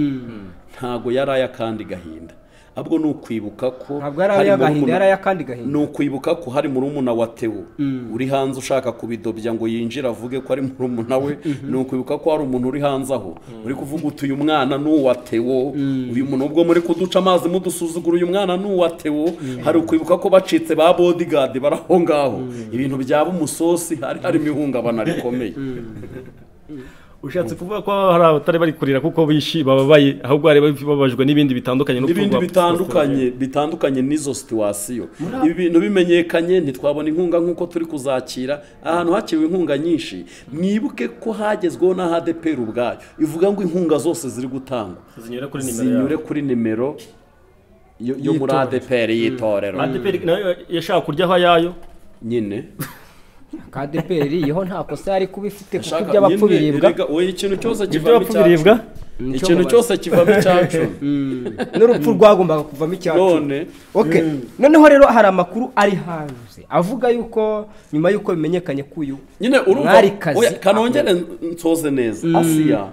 ntago yari ay'akandi gahinda ahubwo ni ukwibuka ko ntabwo yari hari ay'agahinda murumuna- yari ay'akandi gahinda ni ukwibuka ko hari murumuna wa tewo uri hanze ushaka kubidobya ngo yinjire avuge ko ari murumuna we ni ukwibuka ko hari umuntu uri hanze aho uri kuvuga uti uyu mwana ni uwa tewo uyu muntu ubwo muri kuduca amazi mudusuzugura uyu mwana ni uwa tewo hari ukwibuka ko bacitse ba bodigadi bari aho ngaho ibintu byaba umusosi hari harimo ihungabana rikomeye ushatse kuvuga ko hari abatari bari kurira kuko bishi bababaye ahubwo bari bababajwe n'ibindi bitandukanye no n'ibindi kuvuga- bitandukanye bitandukanye n'izo situwasiyo ibi bintu bimenyekanye ntitwabona inkunga nk'uko turi kuzakira ahantu hakiriwe inkunga nyinshi mwibuke ko hagezweho na HDPR ubwayo ivuga ngo inkunga zose ziri gutangwa zinyura kuri nimero zinyure yawe kuri nimero yo yo muri ADPR y'itorero ADPR nayo yashaka kuryaho ayayo nyine kadeperi yeho nta kosa yari kuba ifite kuko Shaka, iby'abapfu nyine, biribwa erega, oya, ikintu cyose kivamo iby'abapfu biribwa icyacu ikintu cyose kivamo icyacu n'urupfu rwagombaga kuvamo icyacu none Okay. noneho rero hari amakuru ari hanze avuga yuko nyuma yuko bimenyekanye ko uyu nyine urumva Mwarikazi. oya, kanongere nsoze neza asiya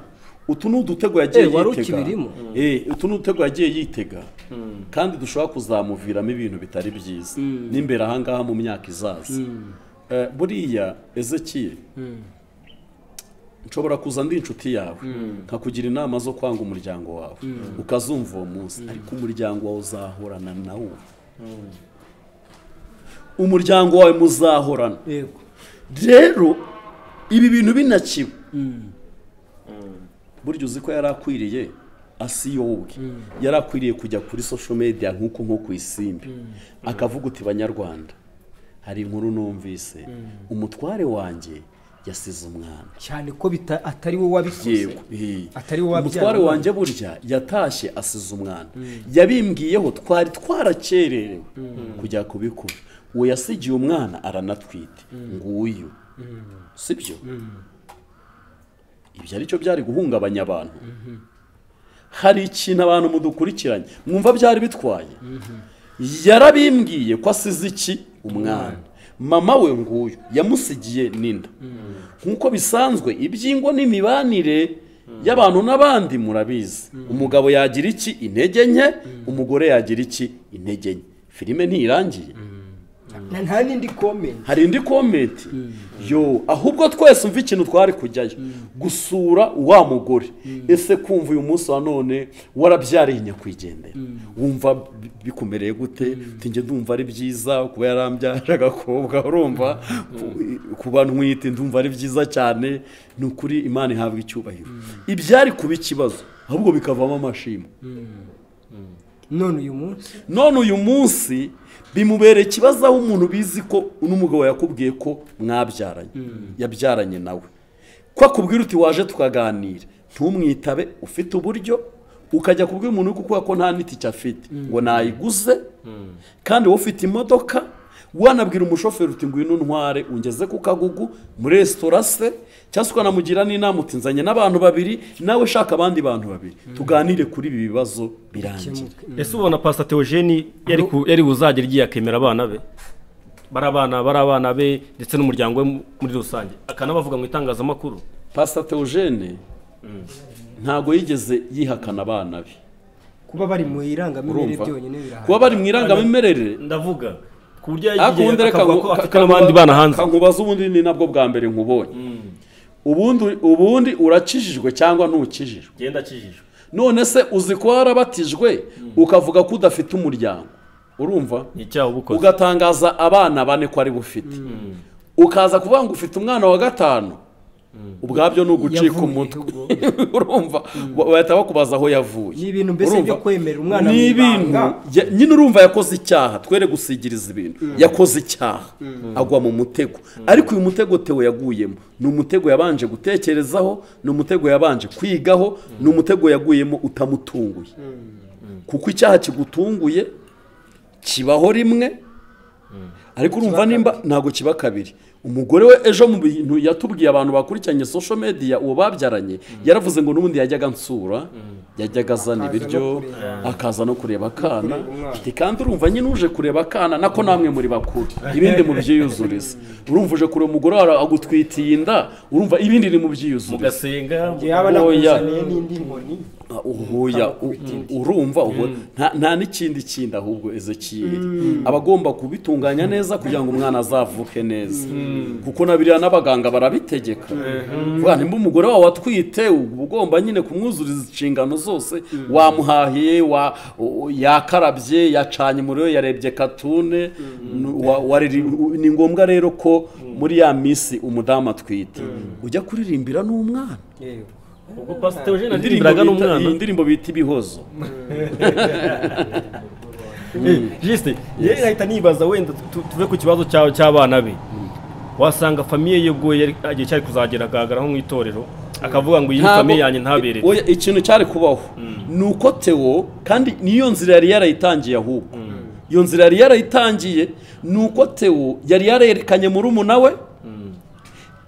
utu ni udutego yagiye Eh, wari yitega ukibirimo? Eh, utu ni udutego yagiye yitega kandi dushobora kuzamuviramo ibintu bitari byiza n'imbere ahangaha mu myaka izaza Eh, buriya ezekiye nshobora kuza ndi inshuti yawe nkakugira inama zo kwanga umuryango wawe ukazumva uwo munsi ariko umuryango wawe uzahorana nawo umuryango wawe muzahorana yego rero ibi bintu binakiwe burya uzi ko yari akwiriye asiyobwe yari akwiriye kujya kuri social media nk'uko nko ku isimbi akavuga uti banyarwanda hari inkuru numvise umutware wanjye yasize umwana cyane ko bita- atari we wabikoze yewe hi. Atari wowe wabyara umutware umwana. wanjye burya yatashye asize umwana yabimbwiyeho twari twarakererewe kujya kubikora uwo yasigiye umwana aranatwite nguyu sibyo ibyo aricyo byari guhungabanya abantu hari ikintu abantu mudukurikiranye mwumva byari bitwaye yarabimbwiye ko asize iki umwana mama we nguyu yamusigiye n'inda nk'uko bisanzwe iby'ingo n'imibanire y'abantu n'abandi murabizi umugabo yagira iki intege nke umugore yagira iki intege nke filime ntirangiye Na- nta n'indi komenti hari indi komenti yo ahubwo twese umva ikintu twari kujyayo gusura wa mugore ese kumva uyu munsi wa none warabyariye nyakwigendera wumva bi- bikumereye gute ntinge ndumva ari byiza kuba yarambyaje agakobwa urumva Ku- kuba ntwite ndumva ari byiza cyane ni ukuri imana ihabwa icyubahiro ibyari kuba ikibazo ahubwo bikavamo amashimwe none uyu munsi none uyu munsi bimubereye ikibazo aho umuntu bizi ko uno mugabo yakubwiye ko mwabyaranye yabyaranye nawe ko akubwira uti waje tukaganira ntumwitabe ufite uburyo ukajya kubwira umuntu uri kukuha ko nta n'itike afite ngo nayiguze kandi wowe ufite imodoka wanabwira umushoferi uti ngwino ntware ungeze ku kagugu muri resitora se cyangwa se ukanamugira n'inama uti nzanye n'abantu babiri nawe shaka abandi bantu babiri tuganire kuri ibi bibazo birangira ese ubona pasita teogeni yari ku- yari buzagera igiye akemera abana be bari abana bari abana be ndetse n'umuryango we mu- muri rusange akanabavuga mu itangazamakuru pasita teogene ntabwo yigeze yihakana abana be kuba bari mu irangamimerere urumva byonyine birahari kuba bari mu irangamimerere ndavuga ku buryo ariko ubundi yagiye reka akavuga ko nku- afite n'abandi bana hanze kankubaza ubundi ni nabwo bwa mbere nkubonye ubundi ubundi urakijijwe cyangwa ntukijijwe genda akijijwe none se uzi ko warabatijwe ukavuga ko udafite umuryango urumva ni icyaha ubukoze ugatangaza abana bane ko ari bufite ukaza kuvuga ngo ufite umwana wa gatanu ubwabyo ni ugucika Yavuye umutwe ubwo. urumva Ba- bahita bakubaza aho yavuye Ni ibintu mbese Urumva? byo kwemerera umwana mu ni ibintu ibanga. ya- nyine urumva yakoze icyaha twere gusigiriza ibintu yakoze icyaha agwa mu mutego ariko uyu mutego tewe yaguyemo ni umutego yabanje gutekerezaho ni umutego yabanje kwigaho ni umutego yaguyemo utamutunguye kuko icyaha kigutunguye kibaho rimwe ariko urumva nimba ntabwo kiba kabiri umugore we ejo mu bintu yatubwiye abantu bakurikiranye social media uwo babyaranye yaravuze ngo n'ubundi yajyaga ansura yajyaga azana ibiryo akaza no kureba akana ati kandi urumva nyine uje kureba akana nako namwe muri bakuru ibindi mu byiyuzuriza urumva uje kureba umugore wawe agutwitiye inda urumva ibindi ni mu byiyuzuriza mugasenga yaba Oya. nakuzaniye n'indi nkoni Ah, uhuya u- urumva ubu nta- nta n'ikindi kindi ahubwo ezekiyeri aba agomba kubitunganya neza kugira ngo umwana azavuke neza kuko na biriya n'abaganga barabitegeka vuga nimba umugore wawe watwite uba ugomba nyine kumwuzuriza inshingano zose wamuhahiye wa- u- yakarabye yacanye umuriro yarebye katune nu- wa- wariri- u- ni ngombwa rero ko muri ya minsi umudamu atwite ujya kuririmbira n'umwana yewe ubwo pasita teogeni indirimbo aririmbiraga bita- n'umwana iyi ndirimbo bita ibihozo jisite yewe nahita nibaza wenda tu- tuve ku kibazo cya- cy'abana be wasanga famiye ye ubwo yari agiye cyari kuzagera agaragara nko mu itorero akavuga ngo iyi ni Ntabwo- famiye yanjye ntabere Oya, ikintu cyari kubaho ni uko tewo kandi niyo nzira yari yarayitangiye ahubwo iyo nzira yari yarayitangiye ni uko tewo yari yarerekanye muri we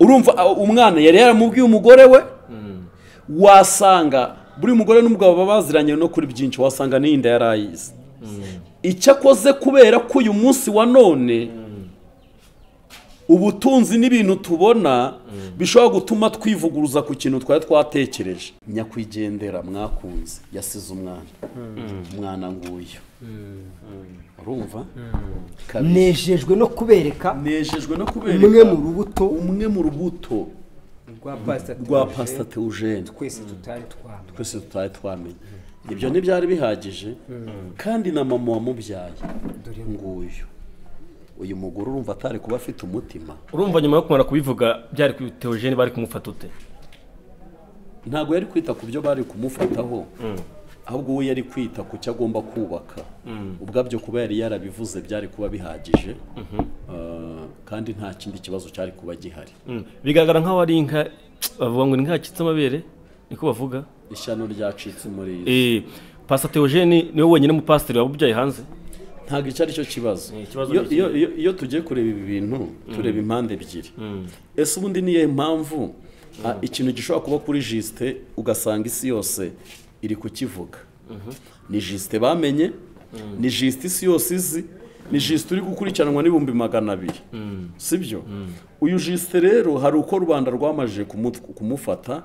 urumva a- umwana yari yaramubwiye umugore we wasanga buri mugore n'umugabo baba baziranye no kuri byinshi wasanga n'iyinda yari ayizi icyo akoze kubera ko uyu munsi wa none ubutunzi n'ibintu tubona bishobora gutuma twivuguruza ku kintu twari twatekereje nyakwigendera mwakunze yasize umwana umwana nguyu urumva kabiri nejejwe no kubereka nejejwe no kubereka umwe mu rubuto umwe mu rubuto rwa pasita rwa Theogene pasita teugene twese tutari twambaye twese tutari twamenye ibyo ntibyari bihagije kandi na mama wamubyaye nguyu uyu mugore urumva atari kuba afite umutima urumva nyuma yo kumara kubivuga byari ku teogeni bari kumufata ute ntabwo yari kwita ku byo bari kumufataho ahubwo we yari kwita ku cyo agomba kubaka ubwabyo kuba yari yarabivuze byari kuba bihagije Ah, kandi nta kindi kibazo cyari kuba gihari Mm. bigaragara nk'aho ari inka bavuga ngo ni inka yacitse amabere niko bavuga ishyano ryacitse muri iyi si. Eh, pastor Theogene niwe wenyine mu pasiteri waba ubyaye hanze ntabwo icyo ari cyo kibazo ikibazo Iyo- ni iki? iyo- iyo- iyo tugiye kureba ibi bintu tureba impande ebyiri ese ubundi niyo mpamvu ah, ikintu gishobora kuba kuri jisite ugasanga isi yose iri kukivuga ni jisite bamenye ni jisite isi yose izi ni jisite uri gukurikiranwa n'ibihumbi magana abiri sibyo uyu jisite rero hari uko rubanda rwamaje kumu- kumufata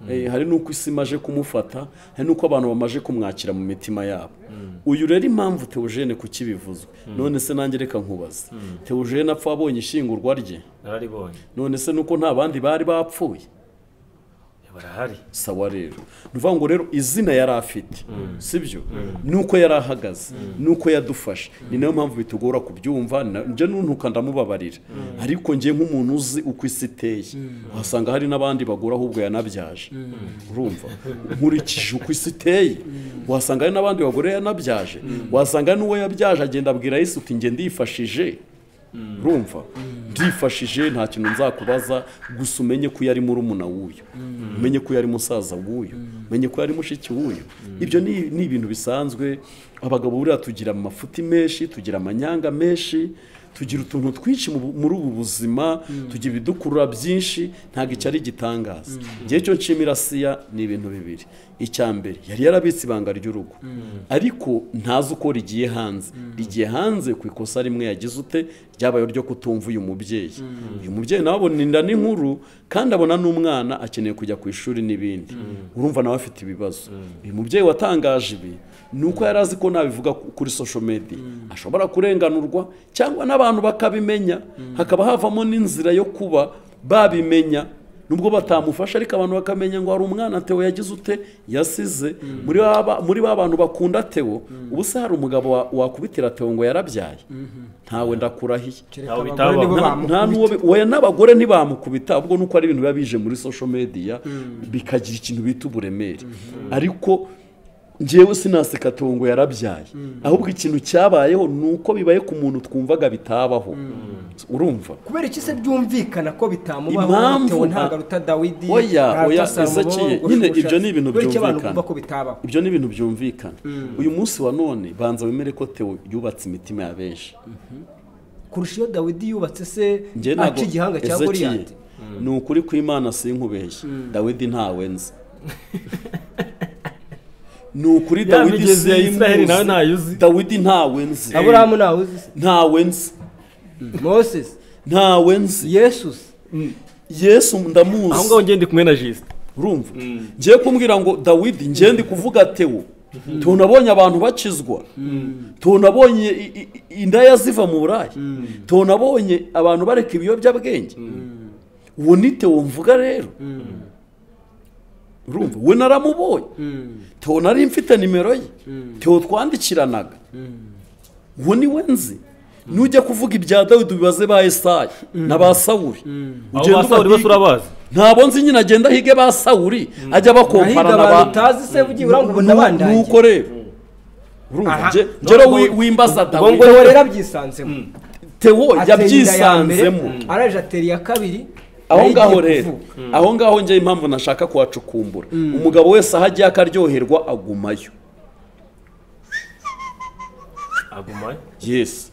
eh, hari n'uko isi imaje kumufata hari n'uko abantu bamaje kumwakira mu mitima yabo uyu rero impamvu teogene kukibivuze none se nanjye reka nkubaze teogene apfa abonye ishyingurwa rye nararibonye none se nuko nta bandi bari bapfuye barahari sawa rero ni ukuvuga ngo rero izina yari afite sibyo nuko yari ahagaze nuko yadufashe ni nayo mpamvu bitugora kubyumva ni na- njye nuntuka ndamubabarira ariko njye nk'umuntu uzi uko isi iteye uhasanga hari n'abandi bagura ahubwo yanabyaje urumva nkurikije uko isi iteye uhasanga hari n'abandi bagore yanabyaje uhasanga n'uwo yabyaje agenda abwira yesu uti njye ndifashije urumva ndifashije nta kintu nzakubaza gusa umenye ko yari murumuna w'uyu umenye ko yari musaza w'uyu umenye ko yari mushiki w'uyu ibyo ni ni ibintu bisanzwe abagabo buriya tugira amafuti menshi tugira amanyanga menshi tugira utuntu twinshi mu bu- muri ubu buzima tugira ibidukurura byinshi ntabwo icyo ari igitangaza igihe cyo nshimira siya ni ibintu bibiri icya mbere yari yarabitse ibanga ry'urugo ariko ntazi uko rigiye hanze rigiye hanze ku ikosa rimwe yagize ute ryabaye ryo kutumva uyu mubyeyi uyu mubyeyi nawe abona inda n'inkuru kandi abona n'umwana akeneye kujya ku ishuri n'ibindi urumva nawe afite ibibazo uyu mubyeyi watangaje ibi ni uko yari azi ko nabivuga ku- kuri social media ashobora kurenganurwa cyangwa n'abantu bakabimenya hakaba havamo n'inzira yo kuba babimenya nubwo batamufasha ariko abantu bakamenya ngo hari umwana Theo yagize ute yasize muri ba ba- muri ba bantu bakunda Theo ubu se hari umugabo wa- wakubitira Theo ngo yarabyaye ntawe ndakurahiye Ntawe abagore bitabaho. nibo Nta- bamukubita. nta n'uwo bi- oya n'abagore ntibamukubita ahubwo nuko ari ibintu biba bije muri social media bikagira ikintu bita uburemere ariko ngewe sinaseka Theo ngo yarabyaye ahubwo ikintu cyabayeho ni uko bibaye ku muntu twumvaga bitabaho urumva kubera iki se byumvikana ko bitamubaho Impamvu- bitewe ntabwo aruta dawidi Oya, ntaruta oya, Salomo, Ezekiel, ngo nyine Shusha. ibyo ni ibintu kubera iki abantu byumvikana. bumva ko bitabaho ibyo ni ibintu byumvikana uyu munsi wa none banza wemere ko Theo yubatse imitima ya benshi kurusha iyo dawidi yubatse se Njye ntabwo- aca igihanga cya Ezekiel, goriyati ni ukuri kw'imana sinkubeshye dawidi ntawenze ni ukuri Ya dawidi migezi ya Israheli nawe simbuzi. ntayuzi. dawidi ntawenze aburahamu ntawe uzi se ntawenze moses ntawenze yesus yesu aho ndamuzi ngaho ngende kumwe na jisite urumva ngiye kumbwira ngo dawidi ngende kuvuga tewo tunabonye abantu bakizwa tunabonye i- i- i- indaya ziva mu buraya tunabonye abantu bareka ibiyobyabwenge uwo ni tewo mvuga rero urumva we naramubonye tewo nari mfite nimero ye tewo twandikiranaga uwo ni we nzi nujya kuvuga ibya dawidi ubibaze ba esayi na ba sawuri abo Ugende basawuri bose ubabwire. urabazi ntabwo nzi nyine agenda hige ba sawuri ajya bakompara ahiga na abantu ba utazi se ugiye urangubona abandaye nuko rero urumva Aha. nje njyewe Ubwo- wi- wimbaza ubwo dawidi ngo- ngo rero abyisanzemo tewo Atera inda ya mbere, yabyisanzemo araje atera iya kabiri aho nayo igiye ngaho rero kuvuka. aho ngaho njye impamvu nashaka kuhacukumbura umugabo wese aho agiye akaryoherwa agumayo agumayo yesi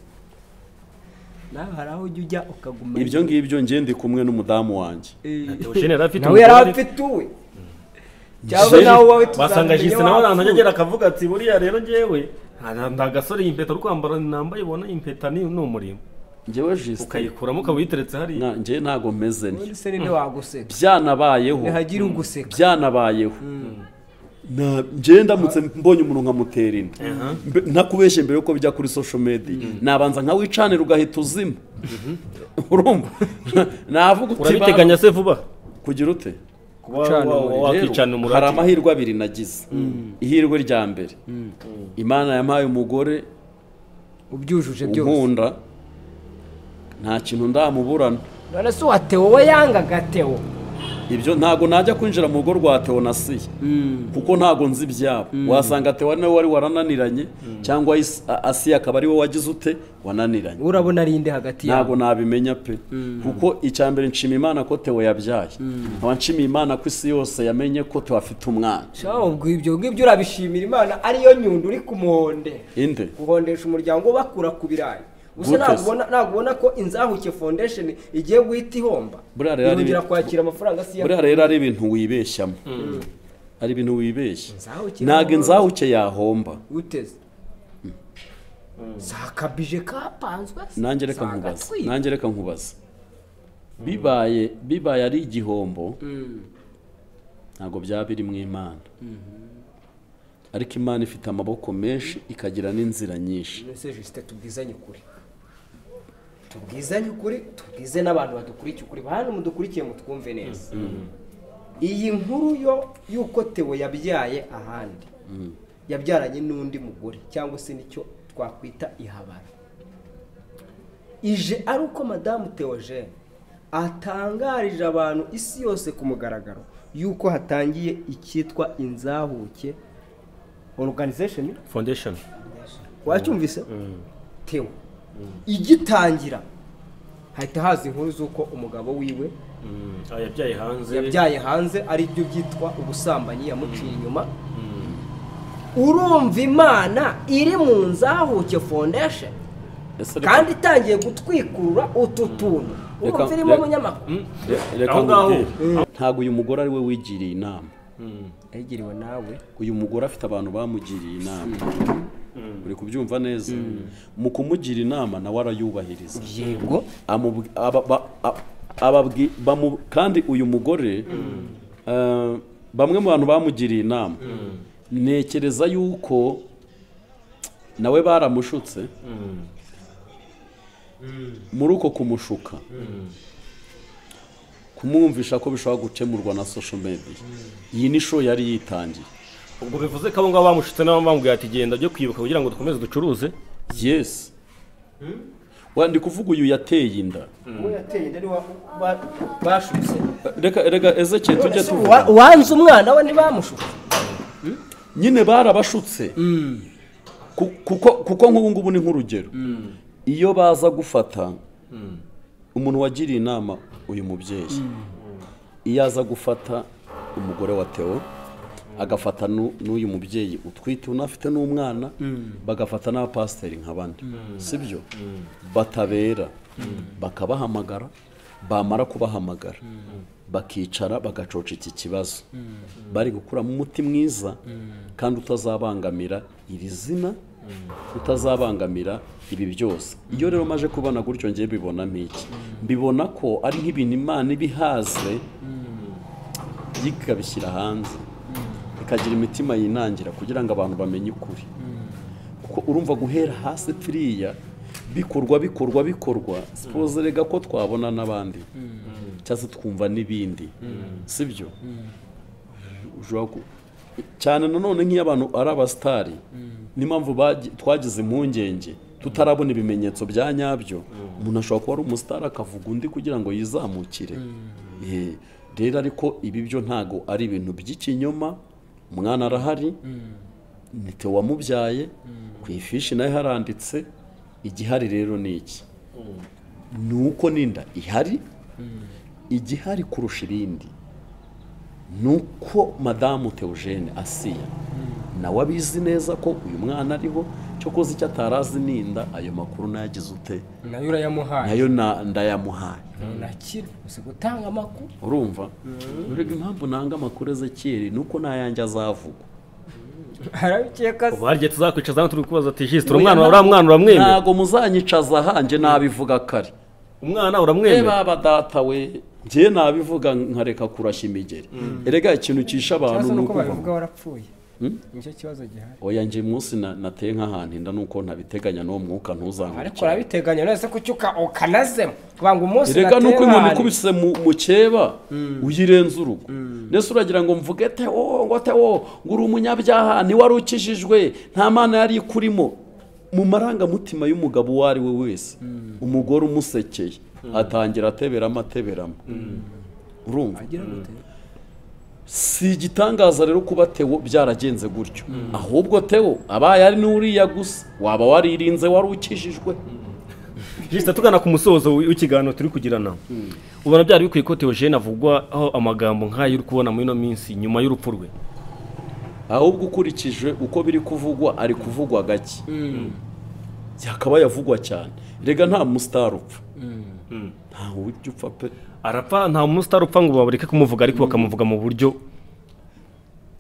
nawe hari aho ujya ujya ukaguma ibyo ngibyo njye ndi kumwe n'umudamu wanjye Eh, Theogene yari afite nawe yari umugore. afite uwe cyangwa nawe wowe wasanga tuzamenya jisite nawe wapfuye. ahantu ajya agera akavuga ati buriya rero ngewe nta- nta gasore iyi mpeta uri kwambara nambaye ubona iyi mpeta ni ni umurimo njyewe jisite ukayikuramo ukaba uyiteretse hariya nka- njye ntago meze Ubundi ntyo se ninde waguseka byanabayeho ntihagire uguseka byanabayeho Na- njye ndamutse mbonye umuntu nkamutera inda Mbe- ntakubeshye mbere yuko bijya kuri social media nabanza nkawicanira ugahita uzima urumva navuga uti urabiteganya se vuba "Bara- kugira ute kuba Ucana wa- umuriro. wakwicanira Rero, hari umurage amahirwe abiri nagize ihirwe rya mbere imana yampaye umugore ubyujuje byose unkunda nta kintu ndamuburana none se uwa tewo we yangaga tewo ibyo ntabwo najya kwinjira mu rugo rwa teonasiye kuko ntabwo nzi ibyabo wasanga tewa nawe wari warananiranye cyangwa Is- A- asiya akaba ari wowe wagize ute wananiranye urabona ari inde hagati yabo ntabwo nabimenya pe kuko icya mbere nshima imana ko tewa yabyaye nkaba nshimiye imana ko isi yose yamenye ko tewa afite umwana shaho ubwo ibyo ngibyo urabishimira imana ariyo nyundo uri ku muhonde inde guhondesha umuryango bakura ku birayi gusa Gute se? ntabwo ubona- ntabwo ubona ko inzahuke foundation igiye guhita ihomba Buriya rero ari- irongera kwakira amafaranga si buriya rero ari ibintu wibeshyamo ari ibintu wibeshya Inzahuke- ntabwo inzahuke yahomba uteze zakabije kapanzwe se, nanjye reka nkubaze zagatwikwa. nanjye reka nkubaze bibaye bibaye ari igihombo ntabwo byaba birimo imana ariko imana ifite amaboko menshi ikagira n'inzira nyinshi Ese Justin tubwizanye ukuri tubwizanye ukuri tubwize n'abantu badukurikiye ukuri bantu mudukurikiye mutwumve neza iyi nkuru yo y'uko Theo yabyaye ahandi yabyaranye n'undi mugore cyangwa se nicyo twakwita ihabara ije ari uko madamu Theogene atangarije abantu isi yose ku mugaragaro y'uko hatangiye icyitwa inzahuke organization foundation wacyumvise tewe igitangira hahita haza inkuru z'uko umugabo wiwe Ah, yabyaye hanze yabyaye hanze ari byo byitwa ubusambanyi yamuciye inyuma urumva imana iri mu nzahuke foundation Ese reka- kandi itangiye gutwikurura utu tuntu reka- urumva irimo reka- umunyamakuru re- reka Aho ngaho. nkubwire. ntabwo uyu mugore ari we wigiriye inama yagiriwe nawe uyu mugore afite abantu bamugiriye inama uri kubyumva neza mu kumugira inama nawe arayubahiriza yego amubwi- aba- ba- a- ababwi- bamu- kandi uyu mugore eh, bamwe mu bantu bamugiriye inama ntekereza yuko nawe baramushutse muri uko kumushuka kumwumvisha ko bishobora gukemurwa na social media iyi ni show yari yitangiye ubwo bivuze ko abo ngabo bamushutse nabo bamubwiye ati genda byo kwibuka kugira ngo dukomeze ducuruze yes wandi kuvuga uyu yateye inda uwo yateye inda ni wa ba- bashutse reka reka ezekeye tujye Ese tuvuga uwa- uwanze umwana we ntibamushutse nyine barabashutse Ku- kuko kuko nk'ubu ngubu ni nk'urugero iyo baza gufata umuntu wagiriye inama uyu mubyeyi iyo aza gufata umugore wa tewo agafata n'u- n'uyu mubyeyi utwite unafite n'umwana bagafata n'abapasiteri nka bane si byo batabera bakabahamagara bamara kubahamagara bakicara bagacoca iki kibazo bari gukuramo umuti mwiza kandi utazabangamira iri zina utazabangamira ibi byose iyo rero maje kubona gutyo ngiye mbibonamo iki mbibona ko ari nk'ibintu imana ibihaze ikabishyira hanze ikagira imitima yinangira kugira ngo abantu bamenye ukuri kuko urumva guhera hasi turiya bikorwa bikorwa bikorwa sipoze rega ko twabona n'abandi cyangwa se twumva n'ibindi si byo ushobora ku- cyane nanone nk'iyo abantu ari abasitari niyo mpamvu bagi- twagize impungenge tutarabona ibimenyetso bya nyabyo umuntu ashobora kuba ari umusitari akavuga undi kugira ngo yizamukire Eh, rero ariko ibi byo ntago ari ibintu by'ikinyoma umwana arahari ni Theo wamubyaye ku ifishi nayo haranditse igihari rero ni iki ni uko n'inda ihari igihari kurusha ibindi ni uko madamu Theogene asiya nawe abizi neza ko uyu mwana ariho cyokoze icyo atarazi ninda ayo makuru nayagize ute nayo urayamuhaye nayo na- ndayamuhaye ntakira gusa gutanga amakuru urumva urega impamvu nanga amakuru ezekiyeri ni uko n'ayanjye azavuga harabikeka se ubu hari igihe tuzakwicaza hano turi kubaza ati jisite umwana uriya mwana uramwemera ntabwo muzanyicaza ahanjye nabivuga kare umwana Eh, uramwemera baba data we njye nabivuga nkareka kurashya imigeri erega ikintu cisha abantu ikibazo ni ni uko ukuvuga babivuga warapfuye Hmm? nicyo kibazo gihari oya njye munsi na- nateye nk'ahantu inda nuko ntabiteganya n'uwo mwuka ariko ntuzangurukire urabiteganya neza ko ucyuka ukanazemo kubanga umunsi erega nuko inkoni natera ikubise mu- mu cyeba uyirenza urugo ndetse uragira ngo mvuge tewo ngo tewo ngo uri umunyabyaha ntiwari ukijijwe nta mana yari ikurimo mu marangamutima y'umugabo uwo ari we wese umugore umusekeye atangira ateberamo ateberamo urumva agira gute si igitangaza rero kuba tewo byaragenze gutyo ahubwo tewo abaye ari n'uriya gusa waba waririnze wari ukijijwe jisita tugana ku musozo w'ikiganiro turi kugirana ubona byari bikwiye ko teogene avugwa aho amagambo nk'ayo uri kubona muri ino minsi nyuma y'urupfu rwe ahubwo ukurikije uko biri kuvugwa ari kuvugwa gake yakaba yavugwa cyane rega nta musitari upfa nta ujya upfa pe arapfa nta munsi utarupfa ngo babureke kumuvuga ariko bakamuvuga mu buryo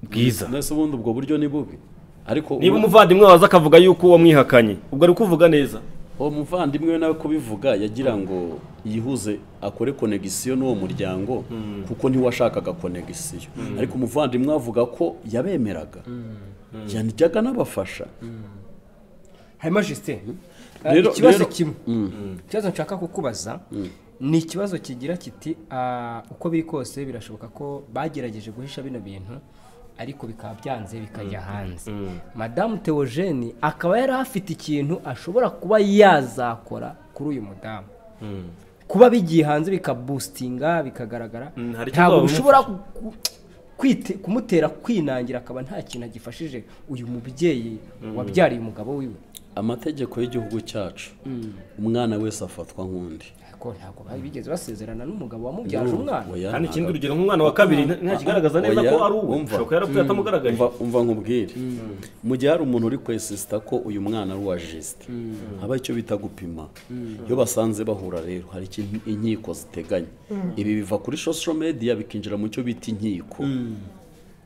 bwiza mbese ubundi ubwo buryo ni bubi ariko niba umuvandimwe waza akavuga yuko wamwihakanye ubwo ari kuvuga neza uwo muvandimwe we nawe kubivuga yagira ngo yihuze akore konegisiyo n'uwo muryango kuko ntiwashakaga konegisiyo ariko umuvandimwe avuga ko yabemeraga yanajyaga n'abafasha hanyuma justin Rero- ikibazo rero- kimwe ikibazo nshaka kukubaza ni ikibazo kigira kiti ah, uko biri kose birashoboka ko bagerageje guhisha bino bintu ariko bikaba byanze bikajya hanze madamu teogene akaba yari afite ikintu ashobora kuba yazakora kuri uyu mudamu kuba bigiye hanze bikabustinga bikagaragara Mm, hari icyo ntabwo uzaba bishobora ku- kwite- kumutera kwinangira akaba nta kintu agifashije uyu mubyeyi wabyariye umugabo wiwe amategeko y'igihugu cyacu umwana wese afatwa nk'undi ariko ntabwo bari bigeze basezerana n'umugabo wamubyaje umwana Oya, kandi ikindi ntabwo. urugero nk'umwana wa kabiri nta- ntakigaragaza neza Oya, ko ari uwe umva. ashobora kuba yarapfuye atamugaragaje umva umva nkubwire mu gihe hari umuntu uri kwesisita ko uyu mwana ari uwa jisite haba icyo bita gupima iyo basanze bahura rero hari ikintu inkiko ziteganya ibi biva kuri social media bikinjira mu cyo bita inkiko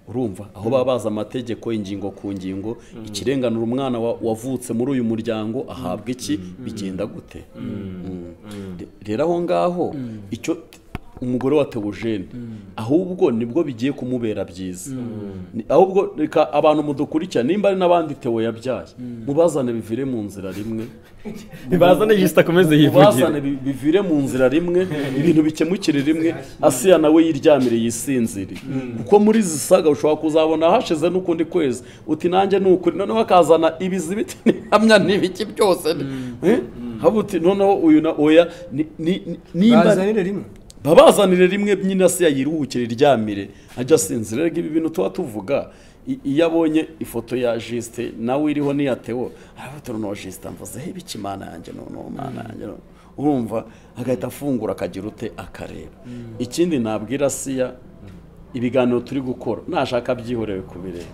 urumva aho baba bazi amategeko ingingo ku ngingo ikirenganura umwana wa- wavutse muri uyu muryango ahabwa iki bigenda gute Mm. Re- rero aho ngaho icyo umugore wa teogene ahubwo nibwo bigiye kumubera byiza Ni- ahubwo reka abantu mudukurikira nimba ari n'abandi tewo yabyaye mubazane bivire mu nzira rimwe ntibazane jisita akomeze yivugire mubazane bi- bivire mu nzira rimwe ibintu bikemukire rimwe asiya nawe yiryamire yisinzire kuko muri izi saga ushobora kuzabona hashize n'ukundi kwezi uti nanjye ni ukuri noneho akazana ibizibiti n'ihamya n'ibiki byose Eh? haba uti noneho uyu na oya ni- ni- ni- nimba bazanire rimwe babazanire rimwe nyine asiya yiruhukire iryamire ajya asinzira rega ibi bintu tuba tuvuga i- iyo abonye ifoto ya jisite nawe iriho n'iya tewo aravuga noneho jisite amvuze he biki mana yanjye noneho mana yanjye noneho." urumva agahita afungura akagira ute akareba ikindi nabwira asiya ibiganiro turi gukora nashaka abyihorewe kubireba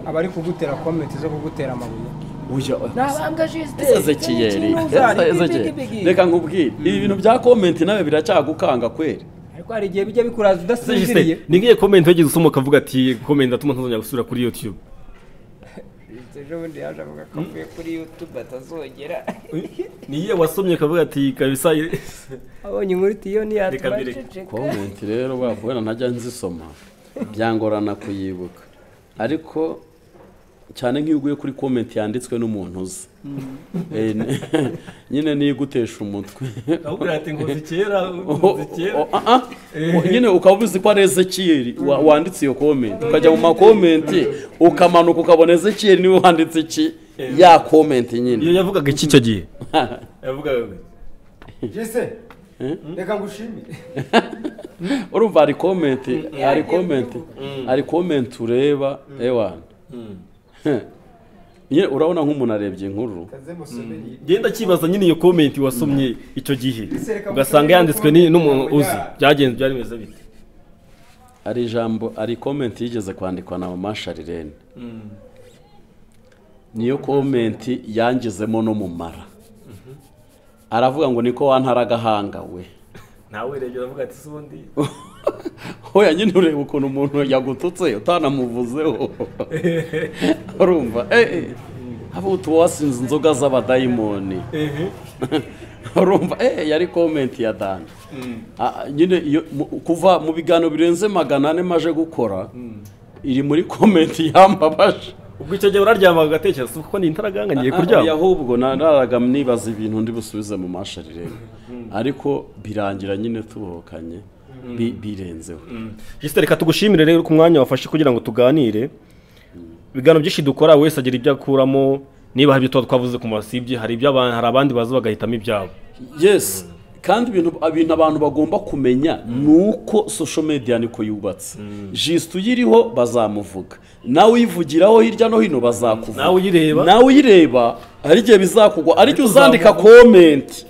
abari kugutera komenti zo kugutera amabuye Uya- ntabambwa jisite ezekiyeli ezekiyeli reka nkubwire ibi bintu bya komenti nawe biracyagukanga kweri ariko hari igihe bijya bikuraza udasinziriye ni nk'iyo komenti wagize usoma ukavuga ati komenti atuma ntazongera gusubira kuri yutube Jisite ejobundi yaje avuga ko avuye kuri yutube atazongera ni iyo wasomye ukavuga ati kabisa abonye inkuru iti iyo Reka ntiyatwara mbere. ceceka komenti rero bakubera ntajya nzisoma byangorana kuyibuka ariko cyane nk'iyo uguye kuri komenti yanditswe n'umuntu uzi Eh, n- nyine niyo igutesha umutwe ahubwo ati ngo zikera Oh, oh, ah, ah. Oh, nyine ukaba ubizi ko ari ezekiyeli wa- wanditse iyo komenti ukajya mu makomenti ukamanuka ukabona ezekiyeli niwe wanditse iki ya komenti nyine iyo yavugaga iki icyo gihe yavugaga jisite reka ngushimire urumva hari komenti hari komenti hari komenti ureba ewana Nyine urabona nk'umuntu arebye inkuru genda kibaza nyine iyo komenti wasomye icyo gihe ugasanga yanditswe ni- n'umuntu uzi byagenze byari bimeze bite hari ijambo hari komenti yigeze kwandikwa na mama sharirene niyo komenti yangizemo no mu mara aravuga ngo niko wantara agahanga we nawe rege uravuga ati sundi hoya nyine ureba ukuntu umuntu yagututse utanamuvuzeho urumva eh haba utu wasinze inzoga z'abadayimoni urumva eh yari komenti ya dani Ah, nyine iyo mu- kuva mu biganiro birenze magana ane maje gukora iri muri komenti yambabaje ubwo icyo gihe uraryamaga ugatekereza kuko ni intaraganga ngiye kuryama ahubwo naraga nibaza ibintu ndi busubize mu masharire ariko birangira nyine tubohokanye bi- birenzeho jisite reka tugushimire rero ku mwanya wafashe kugira ngo tuganire ibiganiro byinshi dukora wese agira ibyo akuramo niba hari ibyo tuba twavuze ku masibye hari ibyo abantu hari abandi baza bagahitamo ibyabo yes kandi ibintu ibintu abantu bagomba kumenya ni uko social media niko yubatse jisite uyiriho bazamuvuga nawe uyivugiraho hirya no hino bazakuvuga Nawe uyireba. nawe uyireba hari igihe bizakugwa ari igihe Uzavuga. uzandika komenti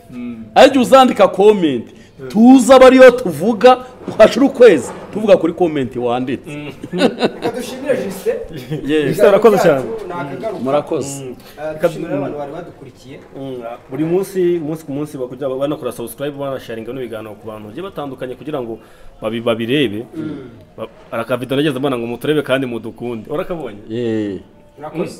ari igihe uzandika komenti tuza aba ariyo tuvuga hashira ukwezi tuvuga kuri komenti wanditse reka dushimire jisite Yes. Jisite arakoze cyane. murakoze dushimire abantu bari badukurikiye buri munsi umunsi ku munsi bakujya banakora subscribe banasharinga n'ibiganiro ku bantu bagiye batandukanye kugira ngo babi- babirebe Ba- arakavido nageze mbona ngo muturebe kandi mudukunde urakabonye Yeah. murakoze